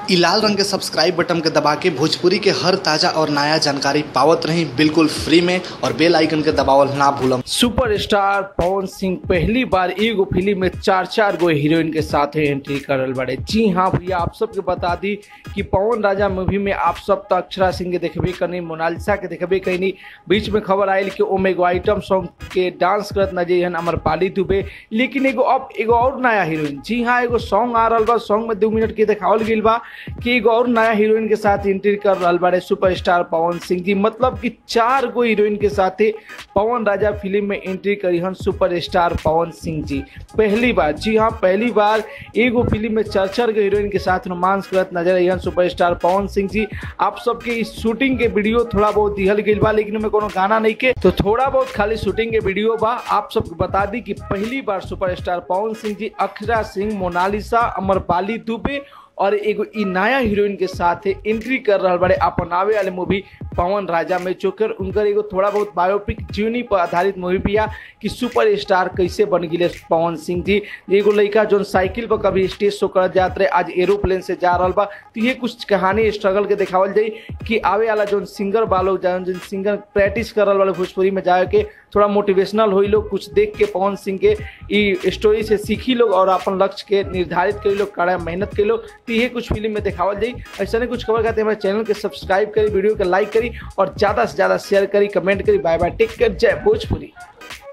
इ लाल रंग के सब्सक्राइब बटन के दबा के भोजपुरी के हर ताजा और नया जानकारी पावत रही बिल्कुल फ्री में और बेल आइकन के दबावल ना भूलम सुपरस्टार पवन सिंह पहली बार एगो फिल्म में चार चार गो हीरोइन के साथ एंट्री करल बड़े जी हाँ भैया आप सबके बता दी कि पवन राजा मूवी में आप सब तो अक्षरा सिंह के देखबे करनी मोनालिसा के देखबे करनी बीच में खबर आयल कि ओमे एगो आइटम सॉन्ग के डांस करत नजर हन अमरपाली दुबे लेकिन एगो अब एगो और नया हीरोइन जी हाँ एगो सॉन्ग आ रहा बा सॉन्ग में दो मिनट के देखावल गई बा कि एगो और नया हीरोइन के साथ एंट्री कर रहा बारे सुपरस्टार पवन सिंह जी मतलब कि चार गो हीरोइन के साथ पवन राजा फिल्म में एंट्री करी हन सुपरस्टार पवन सिंह जी पहली बार जी हाँ पहली बार एगो फिल्म में चार चार गो हीरोइन के साथ रोमांस करत नजर आई हन सुपरस्टार पवन सिंह जी आप सबके इस शूटिंग के वीडियो थोड़ा बहुत दिहल गई बा लेकिन में कोनो गाना नहीं के तो थोड़ा बहुत खाली शूटिंग के वीडियो बा आप सबको बता दी कि पहली बार सुपरस्टार पवन सिंह जी अक्षरा सिंह मोनालिसा अमरपाली दुबे और एगो इ नया हीरोइन के साथ एंट्री कर रहा बड़े अपन आवे वाले मूवी पवन राजा में चोकर उनकर एगो थोड़ा बहुत बायोपिक जीवनी पर आधारित मूवी पिया कि सुपर स्टार कैसे बन गिले पवन सिंह जी एगो लड़का जो साइकिल पर कभी स्टेज शो कर जात रहे आज एरोप्लेन से जा रहा बा तो ये कुछ कहानी स्ट्रगल के दिखावल जाई कि आवे वाला जो सिंगर बा लोग जौन जिन सिंगर प्रैक्टिस कर रहा वाले भोजपुरी में जाए के थोड़ा मोटिवेशनल हुई लोग कुछ देख के पवन सिंह के ई स्टोरी से सीखी लोग और अपन लक्ष्य के निर्धारित करी लोग कड़ा मेहनत करी लोग तो ये कुछ फिल्म में दिखावल जाई ऐसा नहीं कुछ खबर खाते हमारे चैनल के सब्सक्राइब करी वीडियो के लाइक करी और ज़्यादा से ज़्यादा शेयर करी कमेंट करी बाय बाय टेक केयर जय भोजपुरी